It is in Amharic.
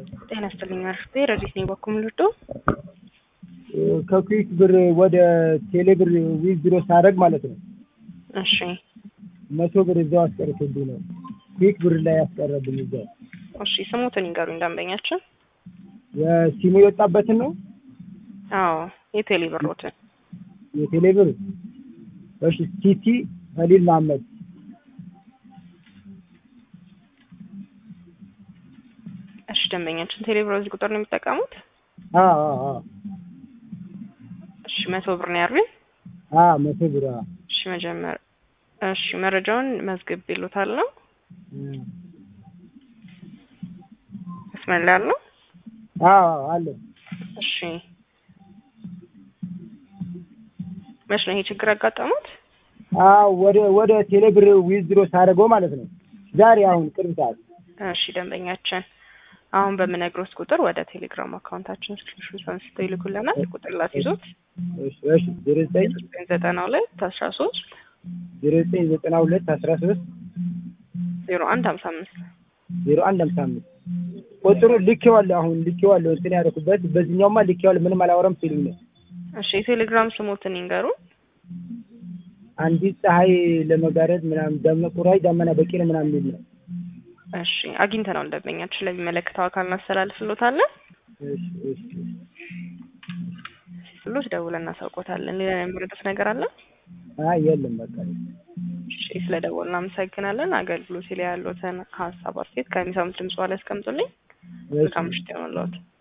ጤና ይስጥልኝ አርፍቴ ረዲት ነኝ በኩል ልዶ ከኩዊክ ብር ወደ ቴሌ ብር ዊዝድሮ ሳደርግ ማለት ነው እሺ መቶ ብር እዛው አስቀርቶብኝ ነው። ኩዊክ ብር ላይ ያስቀረብኝ እዛው። እሺ ስሙትን ይንገሩኝ ደንበኛችን የሲሙ የወጣበትን ነው አዎ የቴሌ ብሮትን የቴሌ ብር እሺ ሲቲ ኸሊል መሐመድ እሺ ደንበኛችን ቴሌ ብር በዚህ ቁጥር ነው የሚጠቀሙት አዎ አዎ አዎ እሺ መቶ ብር ነው ያሉኝ አዎ መቶ ብር አዎ እሺ መጀመር እሺ መረጃውን መዝግብ ይሉታል ነው እም። መስመር ላይ ያለው አዎ አዎ አለ እሺ መች ነው ይሄ ችግር ያጋጠሙት አዎ ወደ ወደ ቴሌ ብር ዊዝድሮ ሳደርገው ማለት ነው ዛሬ አሁን ቅርብ ሰዓት እሺ ደንበኛችን አሁን በምነግሮት ቁጥር ወደ ቴሌግራም አካውንታችን ስክሪንሾት አንስተው ይልኩልናል። ቁጥር ላስይዞት እሺ እሺ ዜሮ ዘጠኝ ዘጠና ሁለት አስራ ሶስት ዜሮ ዘጠኝ ዘጠና ሁለት አስራ ሶስት ዜሮ አንድ ሀምሳ አምስት ዜሮ አንድ ሃምሳ አምስት ቁጥሩ ልኬዋለሁ። አሁን ልኬዋለሁ እንትን ያደረኩበት በዚህኛውማ ልኬዋለሁ። ምንም አላወራም ሲሉኝ ነው። እሺ የቴሌግራም ስሞትን ይንገሩ። አንዲት ፀሐይ ለመጋረድ ምናምን ደመ ቁራይ ደመና በቂ ነው ምናምን የሚል ነው። እሺ አግኝተናል። ደንበኛችን ለሚመለከተው አካል እናስተላልፍሎታለን። እሺ እሺ ብሎት ደውለን እናሳውቆታለን። ሌላ የሚረዱት ነገር አለ? አይ የለም በቃ እሺ ስለ ደወል እናመሰግናለን። አገልግሎት ላይ ያሉትን ሀሳብ አስተያየት ከሚሰሙት ድምጽ ላይ ያስቀምጡልኝ። መልካም ምሽት ይሆንልዎት።